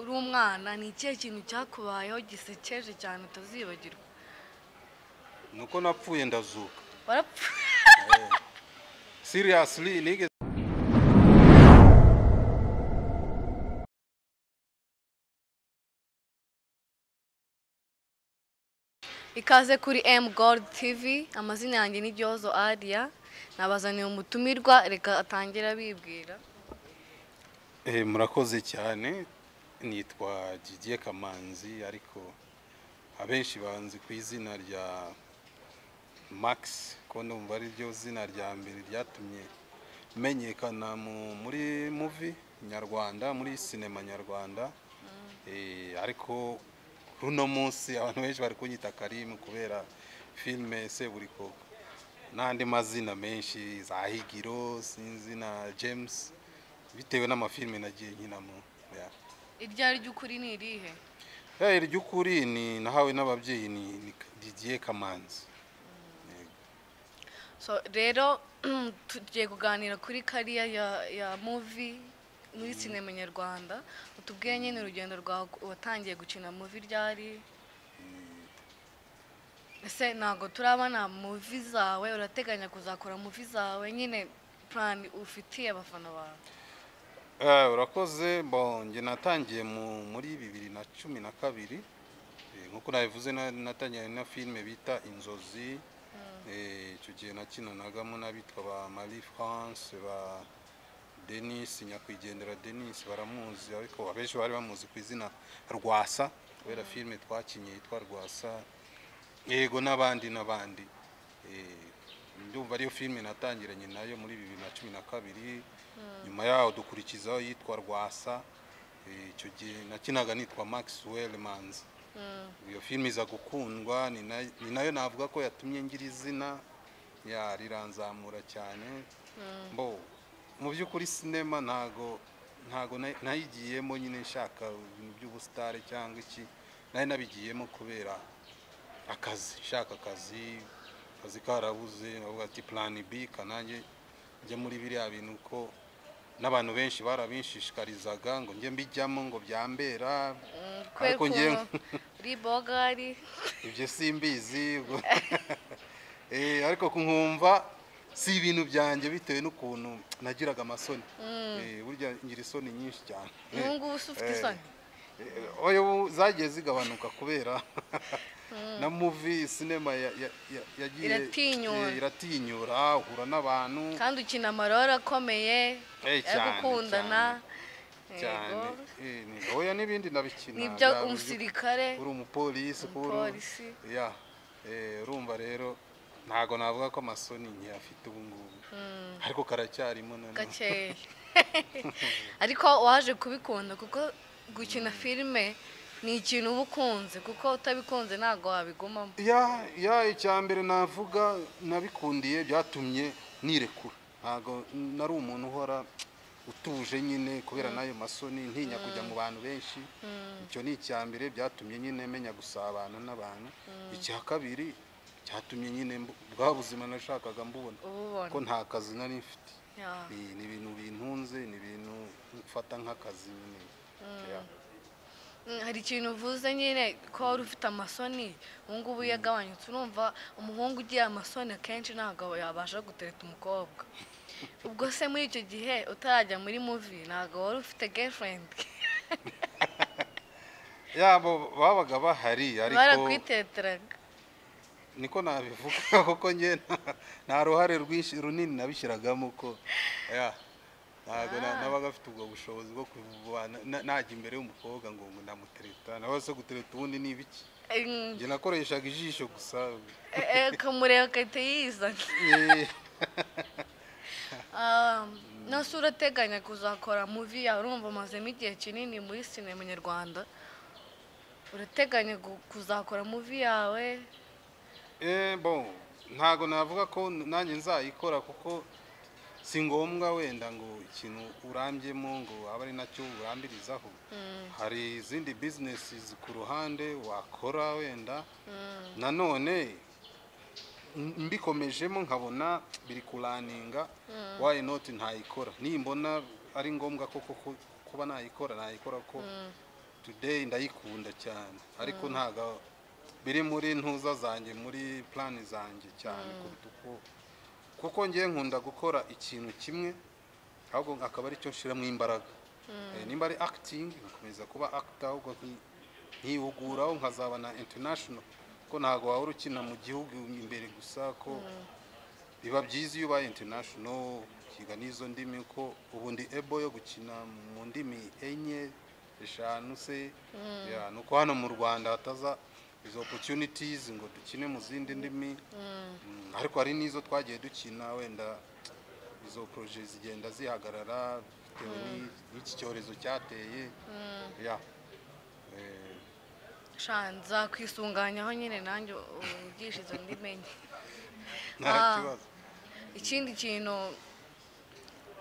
mwana ni ikihe kintu cyakubayeho gisekeje cyane utazibagirwa ni uko napfuye ndazuka warapfuye seriously nigeze ikaze kuri emu gold tv amazina yanjye ni Gyozo ariya nabazaniye umutumirwa reka atangira abibwira Eh, murakoze cyane nitwa Didier Kamanzi ariko abenshi banzi ku izina rya Max ko ndumva ari ryo zina rya mbere ryatumye menyekana mu- muri muvi nyarwanda muri sinema nyarwanda Eh, ariko kuri uno munsi abantu benshi bari kunyita karimu kubera filime seburikoko n'andi mazina menshi za higiro sinzi na james bitewe n'amafilime nagiye nkinamo Yeah. iryo ari ry'ukuri ni irihe Eh, iry'ukuri ni nahawe n'ababyeyi ni ni Didier Kamanzi so rero tugiye kuganira kuri kariya ya ya muvi muri sinema nyarwanda utubwiye nyine urugendo rwawe watangiye gukina muvi ryari ese ntabwo turabona muvi zawe urateganya kuzakora muvi zawe nyine purani ufitiye abafana bawe Eh, urakoze bon njye natangiye mu- muri bibiri na cumi na kabiri Eh, nk'uko nabivuze na- natangiye na filime bita inzozi Eh, icyo gihe nakinanagamo n'abitwa ba marie france ba denis nyakwigendera denis baramuzi ariko abenshi bari bamuzi ku izina rwasa kubera filime twakinye yitwa rwasa yego n'abandi n'abandi Eh, ndumva ariyo filime natangiranye nayo muri bibiri na cumi na kabiri nyuma yaho dukurikizaho yitwa rwasa Eh, icyo gihe nakinaga nitwa maxwell manzi iyo filime iza gukundwa ni na- ni nayo navuga ko yatumye ngira izina ya riranzamura cyane mbo mu by'ukuri sinema ntago ntago na- nayigiyemo nyine nshaka ibintu by'ubusitare cyangwa iki nari nabigiyemo kubera akazi nshaka akazi akazi karabuze avuga ati plan b kanange njye muri biriya bintu ko n'abantu benshi barabinshishikarizaga ngo njye mbijyamo ngo byambera Mm, kubera Ariko njyewe- ukuntu uri bogari ibyo simbizi ubwo- Eh, ariko nkumva si ibintu byanjye bitewe n'ukuntu nagiraga amasoni Eh, burya ngira isoni nyinshi cyane ubu ngubu se ufite Eh, isoni Eh, oya ubu zagiye zigabanuka kubera na muvi sinema ya- ya- ya- yagiye Iratinyura. eh, iratinyura uhura n'abantu kandi ukina amarore akomeye Eh, yo cyane, gukundana cyane yego Eh, ni- oya n'ibindi ndabikina nibyo bya- umusirikare uri umupolisi kuba uri- Umupolisi. ya eh, urumva rero ntago navuga ko amasoni ntiyafite ubu ngubu ariko karacyarimo nanone gakeya ariko waje kubikunda kuko gukina filime ni ikintu uba ukunze kuko utabikunze ntabwo wabigumamo ya ya icya mbere navuga nabikundiye byatumye nirekura ntago nari umuntu uhora utuje nyine kubera n'ayo masoni ntinya kujya mu bantu benshi icyo ni icya mbere byatumye nyine menya gusabana n'abantu icya kabiri cyatumye nyine mbu- bwa buzima nashakaga mbubona ububona ko nta kazi nari mfite Ya. ni ni ibintu bintunze ni ibintu mfata nk'akazi nyine Yeah. Mm, hari ikintu uvuze nyine ko wari ufite amasoni ubu ngubu yagabanyutse urumva umuhungu ugira amasoni akenshi ntabwo yabasha gutereta umukobwa ubwo se muri icyo gihe utarajya muri muvi ntabwo wari ufite girlfriend yabo babaga bahari ariko barakwiteterana niko nabivuga kuko njye nta- nta ruhare rwinshi runini nabishyiragamo ko Yeah. ntabwo na- nabaga afite ubwo bushobozi bwo kubana na- najya imbere y'umukobwa ngo ngo ndamutereta nawe se gutereta ubundi ni ibiki Mm, njye nakoreshaga ijisho gusa eh, eh, akamureba agahita yizana Eh, Um, nose urateganya kuzakora muvi yawe urumva umazemo igihe kinini muri sinema nyarwanda urateganya gu- kuzakora muvi yawe Eh, bon ntago navuga ko nanjye nzayikora kuko si ngombwa wenda ngo ikintu urambyemo ngo abe ari nacyo urambirizaho hari izindi bizinesi ku ruhande wakora wenda nanone m- mbikomejemo nkabona biri kuraninga wayi noti ntayikora nimbona ari ngombwa ko kuko kuba nayikora nayikora ko today ndayikunda cyane ariko ntago biri muri ntuza zanjye muri plani zanjye cyane kuruta uko kuko ngiye nkunda gukora ikintu kimwe ahubwo akaba aricyo nshyiramo imbaraga Eh, nimba ari acting nkakomeza kuba actor ahubwo nki- nkihuguraho nkazaba na international ko ntago wahora ukina mu gihugu imbere gusa ko biba byiza iyo ubaye international ukiga n'izo ndimi ko ubundi ebo yo gukina mu ndimi enye eshanu se Ya, nuko hano mu rwanda hataza izo opportunities ngo dukine mu zindi ndimi Mm, ariko hari n'izo twagiye dukina wenda izo projet zigenda zihagarara bitewe ni- n'iki cyorezo cyateye ya Eh, shanza kwisunganyaho nyine nanjye ugisha izo ndimenye nta Ah. kibazo ikindi kintu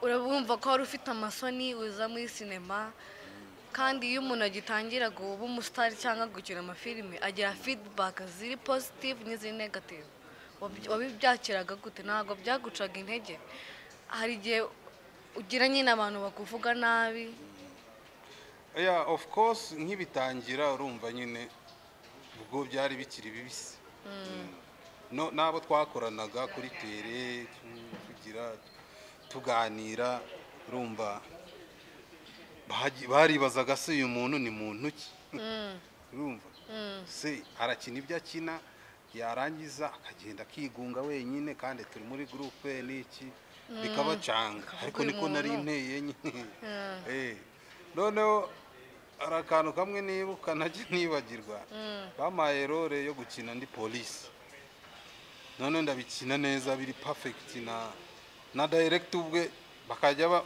urabumva ko wari ufite amasoni uza muri sinema kandi iyo umuntu agitangira kuba umusitari cyangwa gukina amafilime agira feedback ziri positive n'iziri negative Wabi- wabibyakiraga gute ntabwo byagucaga intege hari igihe ugira nyine abantu bakuvuga nabi yeah, of course nkibitangira urumva nyine ubwo byari bikiri bibisi Mm. no n'abo twakoranaga kuri tere mm, kugira tuganira urumva baji- baribazaga se uyu muntu ni muntu ki urumva se arakina ibyo akina yarangiza akagenda akigunga wenyine kandi turi muri gurupe n'iki bikabacanga ariko uyu niko nari muntu. nteye nyine Eh, noneho hari akantu kamwe nibuka ntajya nibagirwa bampaye role yo gukina ndi polisi noneho ndabikina neza biri perfect na na direct ubwe bakajya ba-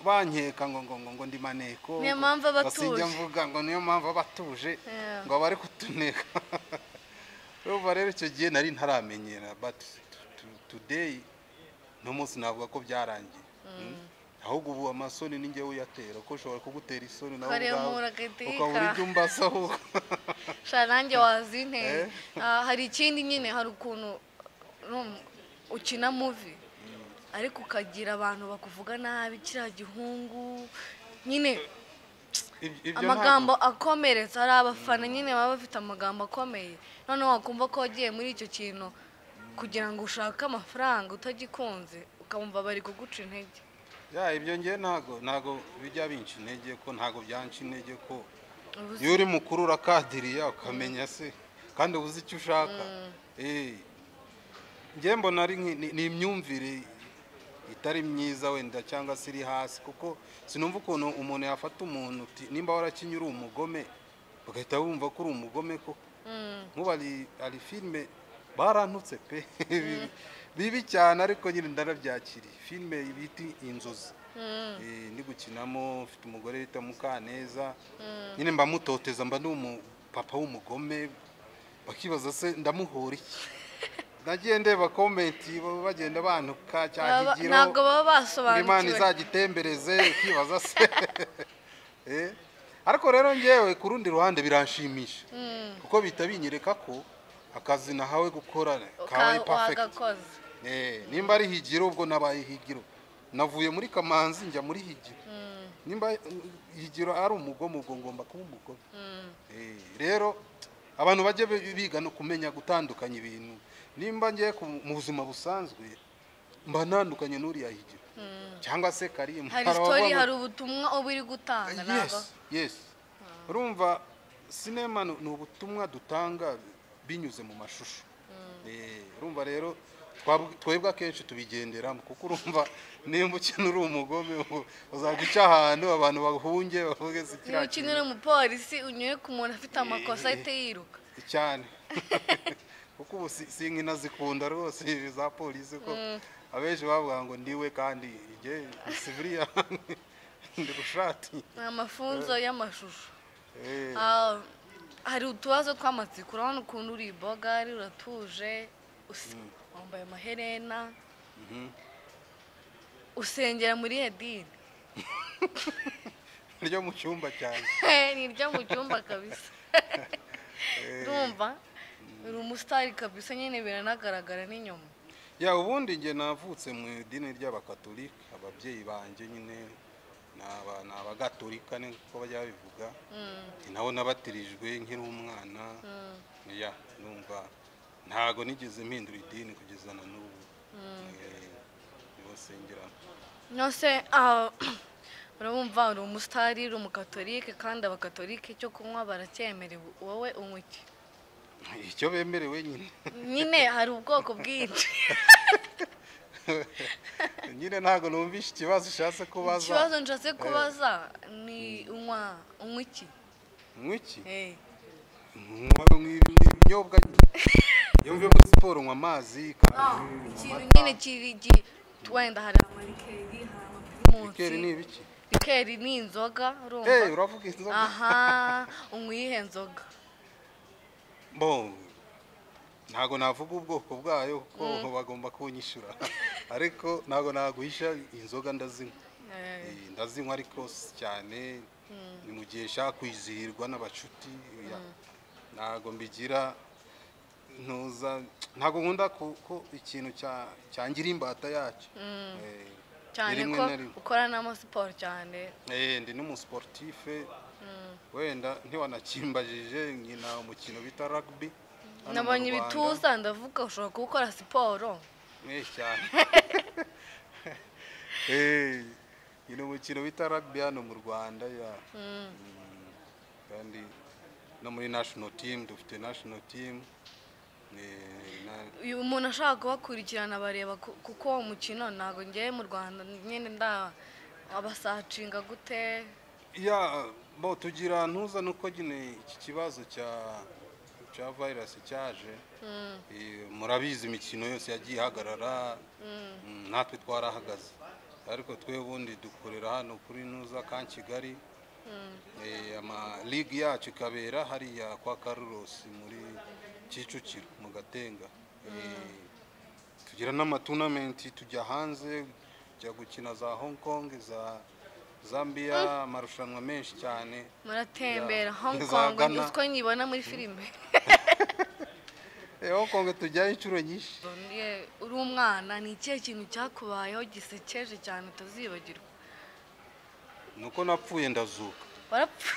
bankeka ngo ngo ngo ngo ndi maneko Niyo ngo- mpamvu aba ngo sinjya atuje. mvuga ngo niyo mpamvu aba atuje Yeah. ngo abari kutuneka urumva rero icyo gihe nari ntaramenyera but to- to- today no munsi navuga ko byarangiye Mm. ahubwo ubu amasoni ni njyewe uyatera ko ushobora kugutera isoni nawe Ukareba ubwawe, umuntu agahitika. ukabura ibyo umbasaho sha nanjye wazinteye Eh? Ah, hari ikindi nyine hari ukuntu rum- ukina muvi ariko ukagira abantu bakuvuga nabi kiriya gihungu nyine Ibyo- ibyo ntabwo- amagambo akomeretsa hari abafana nyine baba bafite amagambo akomeye noneho wakumva ko wagiye muri icyo kintu kugira ngo ushake amafaranga utagikunze ukamva bari kuguca intege ya ibyo ngiye ntago ntago bijya binca intege ko ntago byanca intege ko Ubuze- iyo uri mukuru urakadiriya ukamenya se kandi ubuze icyo ushaka Eh, njye mbona ari nki- ni- ni imyumvire itari myiza wenda cyangwa se iri hasi kuko sinumva ukuntu umuntu yafata umuntu uti nimba warakinye uri umugome bagahita bumva ko uri umugome koko nk'ubu ari ari filime barantutse pe bibi cyane ariko nyine ndarabyakiriye filime bita inzozi Eh, ndi gukinamo mfite umugore bita mukaneza nyine mba mutoteza mba ndi umupapa w'umugome bakibaza se ndamuhora iki nagiye ndeba komenti bagenda bantuka Baba- cyahigiro ntabwo baba ngo imana basobanukiwe izagitembereze ukibaza se Eh, ariko rero ngewe ku rundi ruhande biranshimisha kuko bihita binyereka ko akazi nahawe gukora kabaye Uka- perfect wagakoze Eh, nimba ari higiro ubwo nabaye higiro navuye muri kamanzi njya muri higiro nimba eh, higiro ari umugome ubwo ngomba kuba umugome Eh, rero abantu bajye bi- biga no kumenya gutandukanya ibintu nimba ngiye ku- mu buzima busanzwe mba ntandukanye n'uriya higiro cyangwa se karimu hari Hari sitori ababa- hari ubutumwa uba uri gutanga ntabwo yes yes urumva sinema ni ni ubutumwa dutanga binyuze mu mashusho Eh, urumva rero twab- twebwe akenshi tubigenderamo kuko urumva nimba ukina uri umugome u- uzaguca ahantu abantu bahunge bavuge se niba kiriya ukinira umupolisi unyure ku muntu afite amakosa ahita yiruka kintu- cyane kuko ubu si- sinkina zikunda rwose za polisi ko abenshi bavuga ngo ndiwe kandi igihe siviriya ndi gushati ni amafunzo y'amashusho Eh. Ah, hari utubazo tw'amatsiko urabona ukuntu uri ibogari uratuje usi- wambaye amaherena usengera muri edini ryo mu cyumba cyane ni ryo mu cyumba kabisa urumva uri umusitari kabisa nyine biranagaragara n'inyuma ya ubundi njye navutse mu idini ry'abakatolika ababyeyi banjye nyine ni aba- ni abagatolika niko bajya babivuga naho nabatirijwe nkiri umwana ya numva ntago nigeze mpindura idini kugeza na n'ubu Eh, niho sengeramo nose ah, urabumva uri umusitari uri umukatolike kandi abakatolike icyo kunywa baracyemerewe wowe unywa iki icyo bemerewe nyine nyine hari ubwoko bwinshi nyine ntago numvishe ikibazo ushatse kubaza ikibazo nshatse kubaza ni unywa unywa iki mwiki Eh, ibinyobwa yumve muri siporo nywa amazi ah, ikintu nyine kiri gi- wenda hari amarikeri hari amaprimusi ikeri ni ibiki rikeri ni inzoga Eh, urumva uravuga inzoga aha unywa iyihe nzoga bo ntago navuga ubwoko bwayo kuko bagomba kunyishura ariko ntago naguhisha inzoga ndazinywa Eh, Eh, ndazinywa ariko si cyane ni mu gihe nshaka kwizihirwa n'abacuti ya. ntago mbigira ntuza ntago nkunda ku- ko ikintu cya- cyangira imbata yacyo Eh, ni cyane rimwe ko na rimwe. ukora n'amasiporo cyane Eh, ndi n'umusiporutife wenda ntiwanakimbajije nkina umukino bita rugby hano mu nabonye Rwanda. ibituza ndavuga ushobora gukora siporo Eh, cyane Eh, nkina umukino bita rugby hano mu rwanda ya Mm, kandi no muri national team dufite national team Eh, na- uyu umuntu ashaka kubakurikirana bareba ku- kuko uwo mukino ntabwo ngewe mu rwanda nyine nda abasacinga gute ya bo tugira ntuza nuko nyine iki kibazo cya cya virus cyaje Eh, murabizi imikino yose yagiye ihagarara Mm, natwe twarahagaze ariko twe ubundi dukorera hano kuri ntuza ka kigali Eh, ama ligue yacu ikabera hariya kwa Carlos muri Kicukiro mu Gatenga Eh, tugira n'amatunamenti tujya hanze tujya gukina za Hong Kong za Zambia amarushanwa menshi cyane muratembera Ya. hong Za kong Ghana. utwo nyibona muri filime Eh, Hong Kong tujyayo inshuro nyinshi Ye, uri umwana ni ikihe kintu cyakubayeho gisekeje cyane utazibagirwa nuko napfuye ndazuka warapfa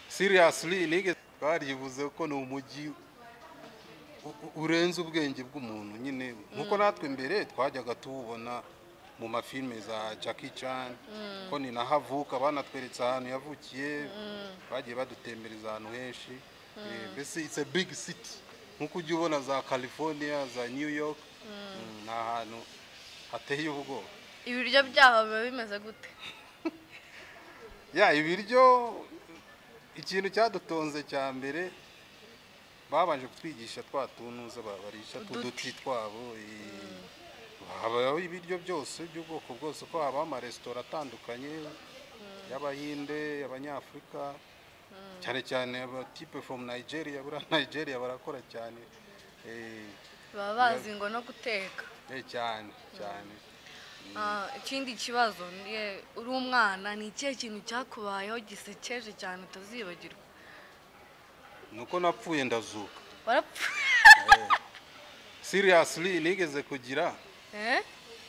seriously nigeze twarivuze ko ni umujyi u- u- urenze ubwenge bw'umuntu nyine nkuko natwe mbere twajyaga tuwubona mu mafilime za Jackie Chan ko ni naho avuka banatweretse ahantu yavukiye bagiye badutembereza ahantu henshi Eh, mbese it's a big city nkuko ujya ubona za California za New York Mm, ni ahantu hateye ubwoba ibiryo byaho biba bimeze gute ya ibiryo ikintu cyadutonze cya mbere babanje kutwigisha twa tunuza ba- barisha tuduti twabo eh, habaho ibiryo byose by'ubwoko bwose ko habaho amaresitora atandukanye y'abahinde abanyafurika cyane cyane abatipe fomu nigeria buriya nigeria barakora cyane eh, baba bazi ngo no guteka eh, cyane cyane Ah, ikindi kibazo ni ye, uri umwana ni ikihe kintu cyakubayeho gisekeje cyane utazibagirwa nuko napfuye ndazuka warapfa seriously nigeze kugira Eh?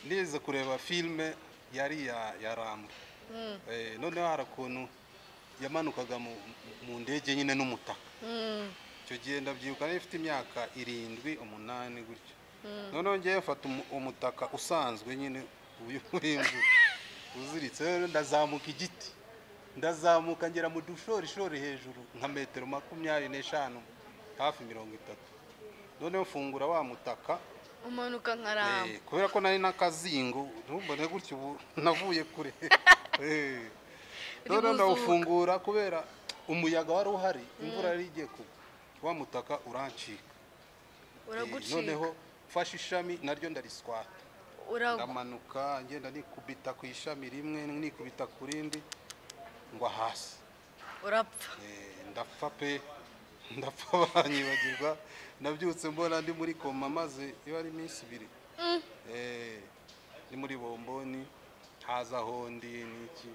nigeze kureba filime yari ya ya rambo eh, noneho hari ukuntu yamanukaga mu, mu ndege nyine n'umutaka Mm, icyo gihe ndabyibuka nari mfite imyaka irindwi umunani gutyo noneho ngewe mfata umu- umutaka usanzwe nyine uyu urinzwe uziritse rero ndazamuka igiti ndazamuka ngera mu dushorishori hejuru nka metero makumyabiri n'eshanu hafi mirongo itatu noneho mfungura wa mutaka umanuka nka ramba Eh, kubera ko nari n'akazingo ntumbone gutyo ubu navuye kure Eh, Uri rero guzuka. ndawufungura kubera umuyaga wari uhari imvura yari igiye kugwa wa mutaka urancika Eh, uragucika noneho mfashe ishami naryo ndariswata Uragu- ndamanuka ngenda nikubita ku ishami rimwe nikubita ku rindi ngwa hasi urapfa Eh, ndapfa pe ndapfa banyibagirwa nabyutse mbona ndi muri koma maze iba ari iminsi ibiri Mm, Eh, ni muri bomboni hazaho ndi n'iki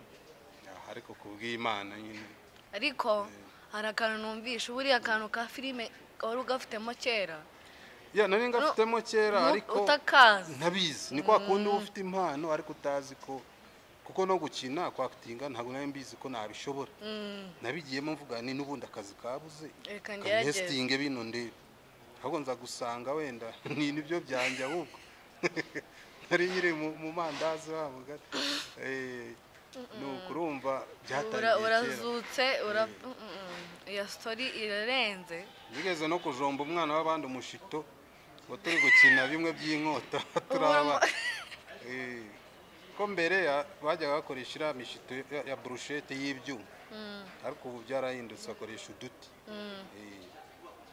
Ah, ariko ku bw'imana nyine ariko hari akantu numvisha buriya akantu ka filime wari ugafitemo kera ya nari ngafitemo kera Nu- ariko utakazi ntabizi ni kwa kundi uba ufite impano ariko utazi ko kuko no gukina kwakitinga ntabwo nari mbizi ko nabishobora nabigiyemo mvuga ni n'ubundi akazi kabuze reka ngerageze kanestinge bino ndebe ahubwo nza gusanga wenda ni nibyo byanjye ahubwo nari nyiri mu- mu mandazi wabo ga- eh, ni ukurumva Ura- byatangiye kera urazutse ura- mm, mm. iyo sitori irarenze bigeze no kujomba umwana w'abandi umushito ngo turi gukina bimwe by'inkota turaba Eh, ko mbere ya- bajyaga bakoresha iriya mishito ya- ya burushete y'ibyuma ariko ubu byarahindutse bakoresha uduti Eh,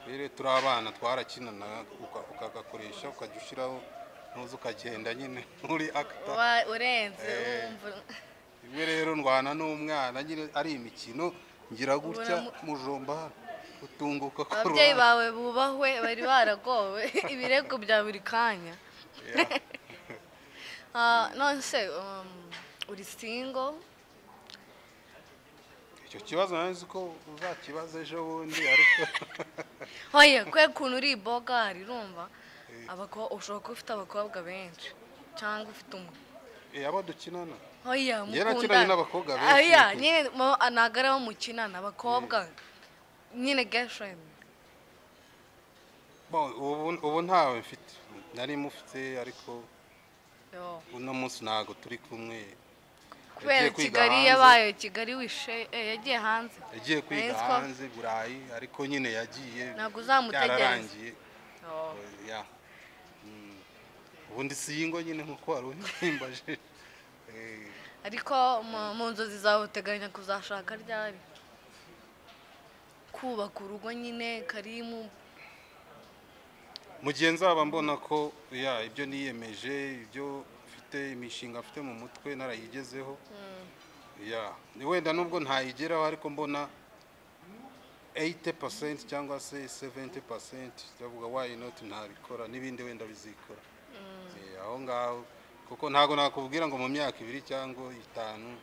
rero turi abana twarakinanaga uka- ukagakoresha ukajya ushyiraho ntuzi ukagenda nyine uri akita Wa- urenze Eh. wumva rimwe rero ndwana n'umwana nyine ari imikino ngira gutya Ubona mujomba hano utunguka ku ababyeyi ruhande. bawe bubahwe bari baragowe ibirego bya buri kanya Yeah. Ah, none se um, uri single icyo kibazo nzi ko uzakibaza ejo bundi ariko hoye kwe kuntu uri bogari urumva abakobwa ushobora kuba ufite abakobwa benshi cyangwa ufite umu Eh, abo dukinana hoya Njye mukundana. nakiranye n'abakobwa benshi, Oya, ukuri. nyine mo- ntabwo ari abo mukinana abakobwa nyine girlfriend Bon, ubu- ubu ntawe mfite nari mufite ariko yo uno munsi ntabwo turi kumwe kubera kwiga kigali hanze. yabaye kigali wishe eh, yagiye hanze yagiye kwiga Ahitwa- hanze burayi ariko nyine yagiye Ntabwo uzamutegereza. byararangiye Oh. ya Mm. ubundi si ingo nyine nkuko wari uhimbaje Eh, ariko mu- mu nzozi zawe uteganya kuzashaka ryari kubaka urugo nyine karimu mu gihe nzaba mbona ko ya ibyo niyemeje ibyo mfite imishinga mfite mu mutwe narayigezeho ya wenda nubwo ntayigeraho ariko mbona 80% cyangwa se 70% ndavuga why not ntabikora n'ibindi wenda bizikora Eh, aho ngaho kuko ntabwo nakubwira ngo mu myaka ibiri cyangwa itanu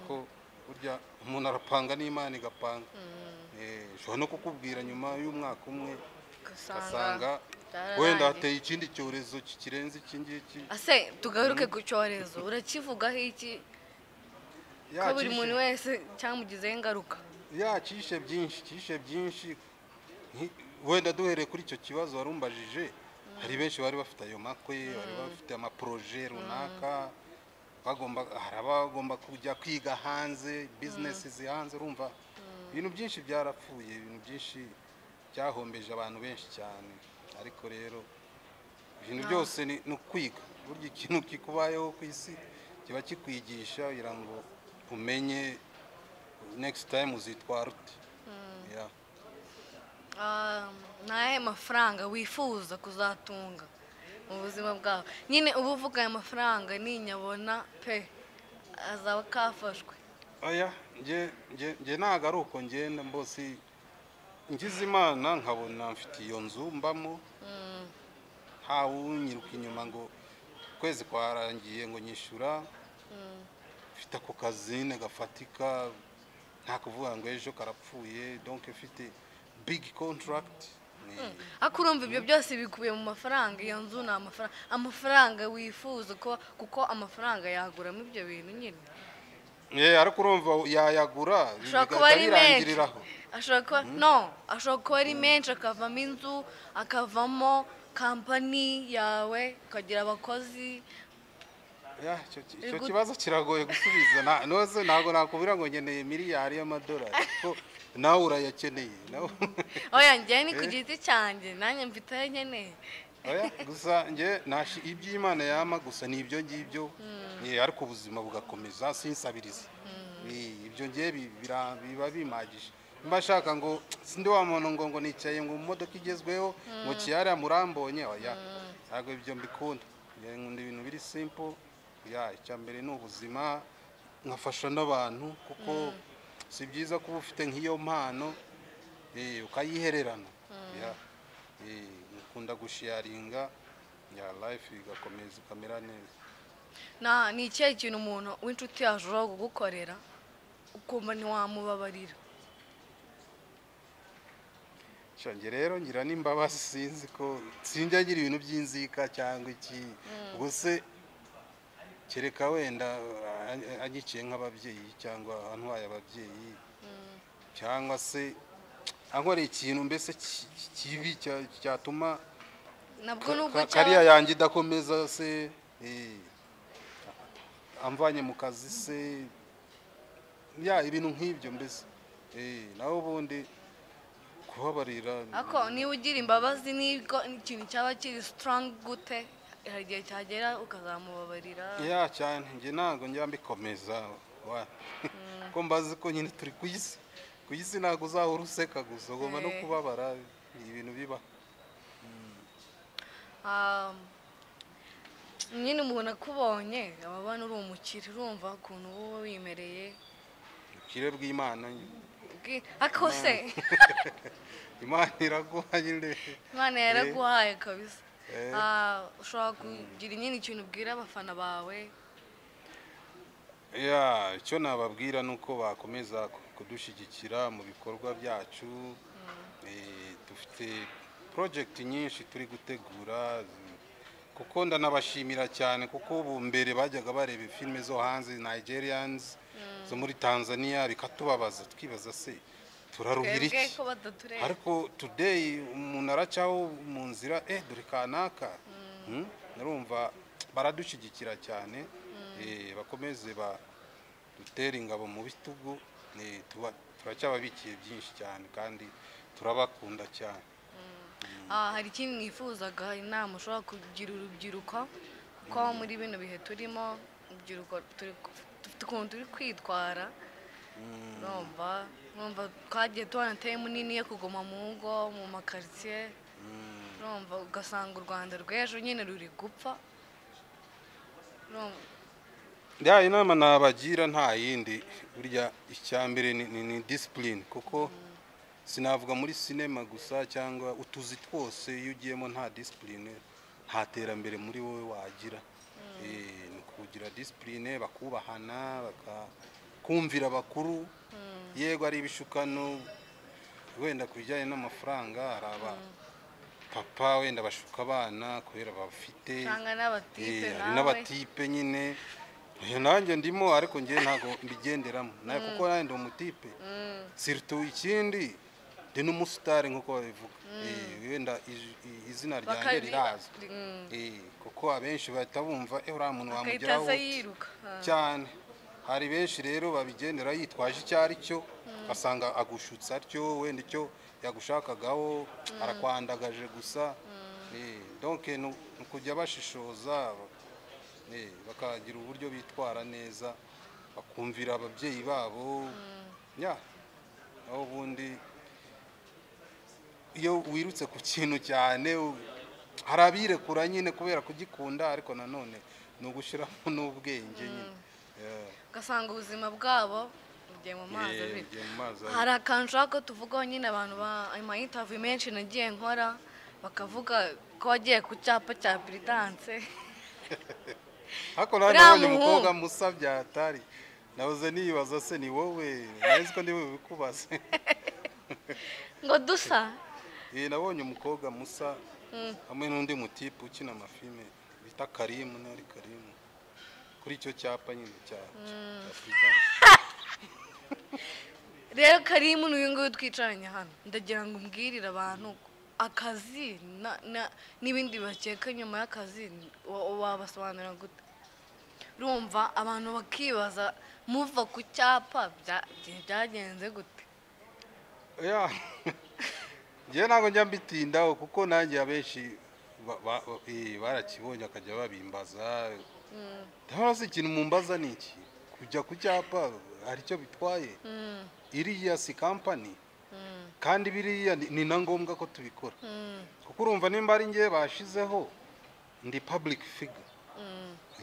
ko burya umuntu arapanga n'imana igapanga Eh, ushobora no kukubwira nyuma y'umwaka umwe ugasanga ugasanga byararangiye. wenda hateye ikindi cyorezo ki- kirenze iki ngiki ase tugaruke ku cyorezo urakivugaho iki ko buri muntu wese cyamugizeho ingaruka yakishe byinshi kishe byinshi Nki- wenda duhereye kuri icyo kibazo wari umbajije hari benshi bari bafite ayo makwe bari bafite amaporoje runaka bagomba hari abagomba kujya kwiga hanze bizinesi zihanze urumva ibintu byinshi byarapfuye ibintu byinshi byahombeje abantu benshi cyane ariko rero ibintu byose ni ni ukwiga burya ikintu kikubayeho ku isi kiba kikwigisha kugira ngo umenye next time uzitwara ute Yeah. Ah, ni ayahe mafaranga wifuza kuzatunga mu buzima bwawe nyine uba uvuga aya mafaranga ninyabona pe azaba kafashwe oya nge nge- nge ntabwo ari uko ngenda mbosi ngize imana nkabona mfite iyo nzu mbamo ntawe unyiruka inyuma ngo ukwezi kwarangiye ngo nyishyura mfite ako kazine gafatika nta kuvuga ngo ejo karapfuye donc mfite big contract ni ariko urumva ibyo byose bikubiye mu mafaranga iyo nzu ni amafaranga amafaranga wifuza kuba kuko amafaranga yaguramo ibyo bintu nyine Eh, ariko urumva yayagura ashobora bigahita kuba ari menshi birangiriraho ashobora kuba no ashobora kuba ari menshi akavamo inzu akavamo kampani yawe ukagira abakozi Ya, icyo ki- icyo Igu- kibazo kiragoye gusubiza Na- noze ntabwo nakubwira ngo nkeneye miliyari y'amadolari kuko nawe urayakeneye nawe oya njyewe ni ku giti cyanjye nanjye mfite ayo nkeneye Oya, gusa nge nashi iby'imana yama gusa ni ibyo ngibyo Eh, ariko ubuzima bugakomeza sinsabiriza Eh, ibyo ngiye bi- bira- biba bimagije mba nshaka ngo sindi wa muntu ngo ngo nicaye ngo mu modoka igezweho ngo kiyariya murambonye oya ntabwo ibyo mbikunda Eh, nkunda ibintu biri simple ya icya mbere ni ubuzima nkafasha n'abantu kuko si byiza kuba ufite nk'iyo mpano eh, ukayihererana Ya. Eh, ukunda gushiyaringa ya life igakomeza ikamera neza na ni ikihe kintu umuntu w'inshuti yashobora kugukorera ukumva ntiwamubabarira Shange rero ngira n'imbabazi sinzi ko sinjya ngira ibintu by'inzika cyangwa iki ubuse kereka wenda eh, agiciye nk'ababyeyi cyangwa antwaye ababyeyi cyangwa se ankoreye ikintu mbese ki- ki- kibi cya- cyatuma nabwo ka- nubwo ka- kariya cyaba yanjye idakomeza se eh, amvanye mu kazi se ya ibintu nk'ibyo mbese eh, naho ubundi kubabarira ariko niba ugira imbabazi nibwo ikintu cyaba kiri strong gute hari igihe cyagera ukazamubabarira ya cyane njye ntabwo njya mbikomeza wa ko mbazi ko nyine turi ku isi ku isi ntabwo uzahora useka gusa ugomba no Eh. kubabara ni ibintu biba Ah, nyine umuntu akubonye aba abona uri umukire urumva ukuntu uba wowe wimereye ubukire bw'imana Bwi- ariko se imana iraguha nyine imana yaraguhaye kabisa Eh. Ah, ushobora kugira nyine ikintu ubwira abafana bawe ya icyo nababwira ni uko bakomeza ku- kudushyigikira mu bikorwa byacu Eh, dufite porojegiti nyinshi turi gutegura zi- kuko ndanabashimira cyane kuko ubu mbere bajyaga bareba filime zo hanze nigerians zo muri tanzania bikatubabaza tukibaza se turaruhira twebwe iki ko batatureba ariko today umuntu aracaho mu nzira eh dore kanaka Hmm? narumva baradushyigikira cyane Eh, bakomeze ba dutere ingabo mu bitugu Eh, tuba- turacyababikiye byinshi cyane kandi turabakunda cyane Ah, hari ikindi mwifuzaga inama ushobora kugira urubyiruko kuko muri bino bihe turimo urubyiruko turi ku- dufite ukuntu turi kwitwara numva numva twagiye tubona teme nini yo kuguma mu ngo mu makaritsiye numva ugasanga u rwanda rw'ejo nyine ruri gupfa Urumva, ya inama nabagira nta yindi burya icya mbere ni, ni, ni discipline kuko sinavuga muri sinema gusa cyangwa utuzi twose iyo ugiyemo nta discipline nta terambere muri wowe wagira Eh, ni kugira discipline bakubahana bakakumvira bakuru yego ari ibishukano wenda ku bijyanye n'amafaranga hari aba papa wenda bashuka abana kubera bafite usanga n'abatipe Eh, hari nawe n'abatipe nyine Eh, nanjye ndimo ariko njye ntabwo mbigenderamo nawe kuko nanjye ndi umutipe Mm, siritu ikindi ndi n'umusitari nk'uko babivuga Eh, wenda ij- i- izina ryanjye bakari- rirazwi Mm, Eh, kuko abenshi bahita bumva eh uriya muntu agahita wamugeraho aza yiruka Ah. cyane hari benshi rero babigendera yitwaje icyo ari cyo asanga agushutse atyo wenda icyo yagushakagaho arakwandagaje gusa Eh, donc ni ni ukujya bashishoza eh, bakagira uburyo bitwara neza bakumvira ababyeyi babo ya aho ubundi iyo wirutse ku kintu cyane u- hari abirekura nyine kubera kugikunda ariko nanone ni ugushyiramo n'ubwenge nyine Yeah. ugasanga ubuzima bwabo bugiye mu mazi Yeah, abira ugiye mu mazi abira. hari akantu ushaka ko tuvugaho nyine abantu ba amayintavi menshi nagiye nkora bakavuga ko wagiye ku cyapa cya piridanse ariko nawe Uriya nabonye muhungu. umukobwa musa byatari nahoze nibaza se ni wowe nahise ko niwe bikubaze ngo dusa Eh, nabonye umukobwa musa hamwe n'undi mutipe ukina amafilme bita karimu ntari karimu kuri icyo cyapa nyine cya cya Prudence. rero karimu n'uyu nguyu twicaranye hano ndagira ngo umbwirire abantu akazi na- na- n'ibindi bakeka nyuma y'akazi wa- wabasobanurira gute urumva abantu bakibaza muva ku cyapa bya- byagenze gute ya njyewe ntabwo njya mbitindaho kuko nanjye abenshi ba- ba- eh, barakibonye bakajya babimbaza ndabona se ikintu mumbaza ni iki kujya ku cyapa hari icyo bitwaye iriya si kampani kandi biriya ni- ni na ngombwa ko tubikora kuko urumva nimba ari njye bashizeho ndi public figure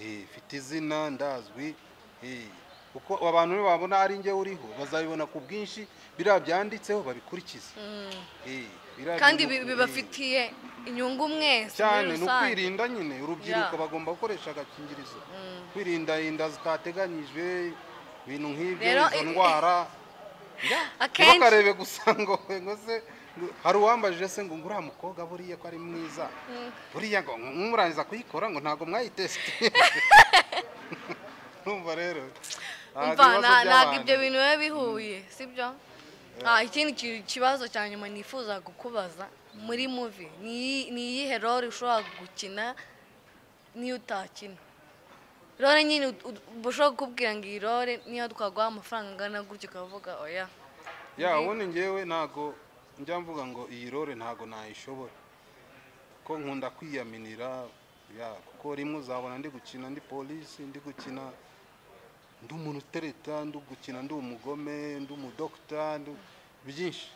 Eh, mfite izina ndazwi eh, kuko abantu nibabona ari njye uriho bazabibona ku bwinshi biriya byanditseho babikurikize Eh, biriya kandi bi- bintu- bibafitiye inyungu Eh, mwese muri cyane ni rusange ukwirinda nyine urubyiruko Ya. bagomba gukoresha agakingirizo kwirinda inda zitateganyijwe ibintu nk'ibyo Rero izo i- ndwara Ya, Akenshi- ntibakarebe gusa ngo ngo se ngo- hari uwambajije se ngo nguriya mukobwa buriya ko ari mwiza buriya ngo nk'umurangiza kuyikora ngo ntabwo mwayitesite urumva rero umva ntabwo ibibazo nta- ntabwo by'abantu- ibyo bintu biba bihuye sibyo Ah, ikindi ki- kibazo cya nyuma nifuza kukubaza muri muvi ni iyi- ni iyihe role ushobora gukina n'iyo utakina role nyine ut- ut- ushobora kukubwira ngo iyi role niyo twaguha amafaranga angana gutya ukavuga oya ya ubundi ngewe ntago njya mvuga ngo iyi role ntago nayishobora ko nkunda kwiyaminira ya kuko rimwe uzabona ndi gukina ndi polisi ndi gukina ndi umuntu utereta ndi gukina ndi umugome ndi umudokita ndi byinshi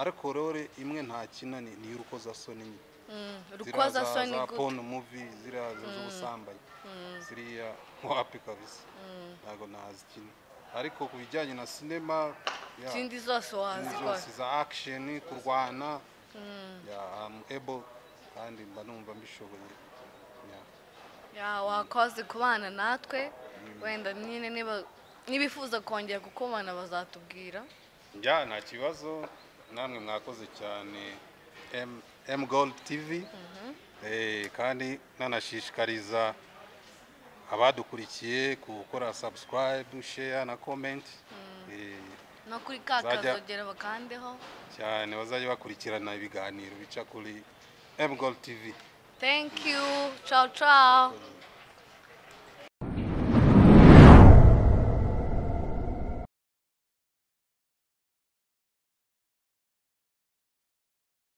ariko role imwe ntakina ni ni iy'urukozasoni nyine Mm, ziriya rukoza za soni za gute porno muvi ziriya za- z'ubusambanyi ziriya wapi kabisa ntago nazikina ariko ku bijyanye na sinema ya izindi zose wazikora zose za action kurwana yeah, I'm able kandi mba numva mbishoboye Yeah. Ya, wakoze kubana natwe wenda nyine niba nibifuza kongera kukubana bazatubwira ya nta kibazo namwe mwakoze cyane M- M Gold TV Eh, kandi nanashishikariza abadukurikiye gukora subscribe share na comment Eh, no kuri ka Bazajya- kazogera bakandeho cyane bazajya bakurikirana ibiganiro bica kuri M Gold TV thank you ciao ciao